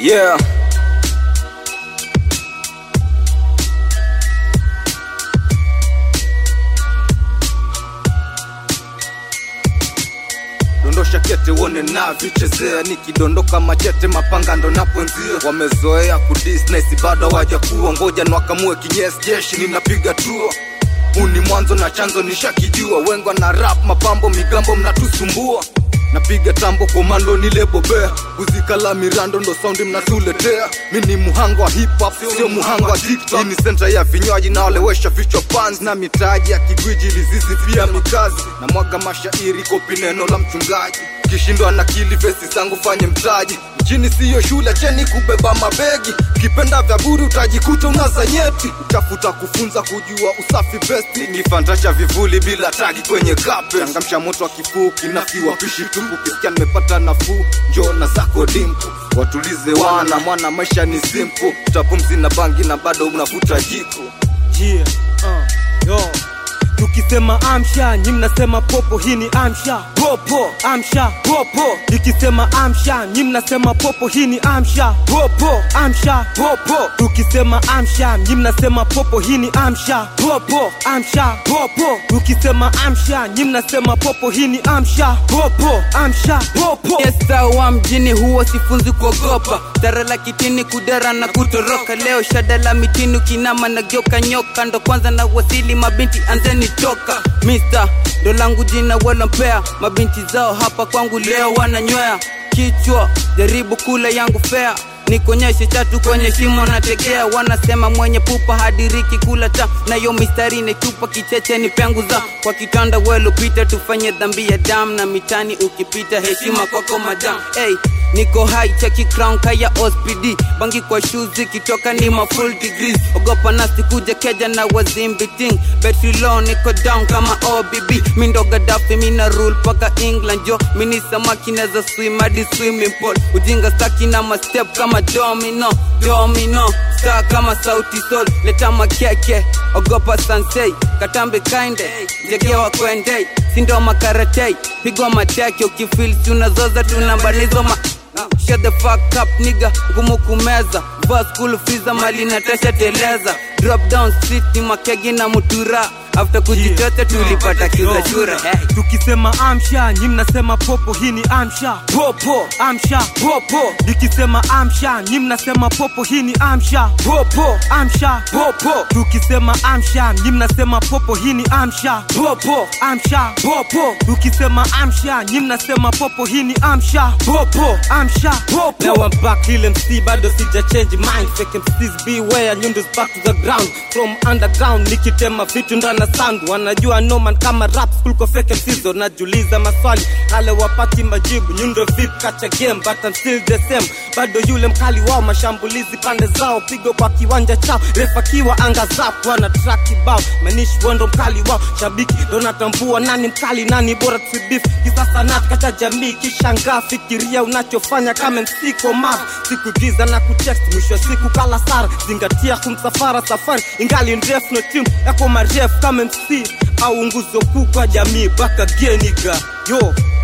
Yeah. dondosha kete uone navichezea nikidondoka machete mapanga ndo napoenzia wamezoea kudisnesi bado hawaja kuwa ngoja nwakamue kinyesi jeshi ninapiga tua huu ni mwanzo na chanzo nishakijua wengwa na rap mapambo migambo mnatusumbua napiga tambo komando nilebobea kuzikala mirando ndo saundi mnatuletea mi ni muhango wa hip hop sio muhango wa tiktok Hii ni senta ya vinywaji naolewesha vichwa pans na mitaji ya kigwiji lizizi pia mikazi na mwaga mashairi kopi neno la mchungaji kishindwa na kili vesi zangu fanye mtaji mjini siyo shule cheni kubeba mabegi kipenda vya buri utajikuta unaza nyeti utafuta kufunza kujua usafi besti kifantasha vivuli bila tagi kwenye kape changamsha moto wa kifuu kinafiwa pishi tumbu kisikia nimepata nafuu njona zako dimpu watulize wana mwana maisha ni simple utapumzi na bangi na bado unavuta jiko yeah, uh, yo tukisema amsha nyi mnasema popo hii ni amsha popo amsha popo nikisema amsha nyi mnasema popo hii ni amsha popo amsha popo tukisema amsha nyi mnasema popo hii ni amsha popo amsha popo tukisema amsha nyi mnasema popo hii ni amsha popo amsha popo Esta wa mjini huwa sifunzi kuogopa dara la kitini kudara na kutoroka leo shada la mitini kinama na geuka nyoka ndo kwanza na wasili mabinti anzeni toka Mister ndo langu jina walompea mabinti zao hapa kwangu leo wananywea kichwa jaribu kula yangu fea nikonyeshe chatu kwenye shimo nategea wanasema mwenye pupa hadiriki kula ta nayo mistari netupa kicheche ni pengu za kwa kitanda welopita tufanye dhambi ya dam na mitani ukipita heshima kwako madam hey, niko high cheki crown kaya ospd bangi kwa shoes ikitoka ni ma full degrees ogopa nasi kuja keja na wazimbiting betri low niko down kama obb mindo gadafi mina rule paka england jo mini samaki naza swim hadi swimming pool ujinga staki na mastep kama domino domino star kama sauti sol leta makeke ogopa sansei katambe kainde jegewa kwendei sindo makaratei pigwa mateke ukifil tunazoza tunambanizo ma Shut the fuck up nigga, ngumu kumeza Vaa school fees mali natasha teleza Drop down street ni makegi na mutura After kujichote tulipata kiuza shura hey. tukisema amsha nyi mnasema popo hii ni amsha popo amsha popo nikisema amsha nyi mnasema popo hii ni amsha popo amsha popo tukisema amsha nyi mnasema popo hii ni amsha popo amsha popo tukisema amsha nyi mnasema popo hii ni amsha popo amsha popo now I'm back real MC bado sija change mind fake MCs beware nyundu's back to the ground from underground nikitema vitu ndana sound wanajua no man kama rap school kwa fake MCs najuliza maswali hale wapati majibu nyundo vip kacha game but I'm still the same bado yule mkali wao mashambulizi pande zao pigo kwa kiwanja chao refakiwa anga zap wana track kibao manishi wando mkali wao shabiki ndo natambua nani mkali nani bora tubif kisasa nat kacha jamii kishangaa fikiria unachofanya kama MC komav sikugiza na kutext mwisho wa siku kala sara zingatia kumsafara safari ingali ndefu no team yako marefu kama MC au nguzo kuu kwa jamii baka geniga yo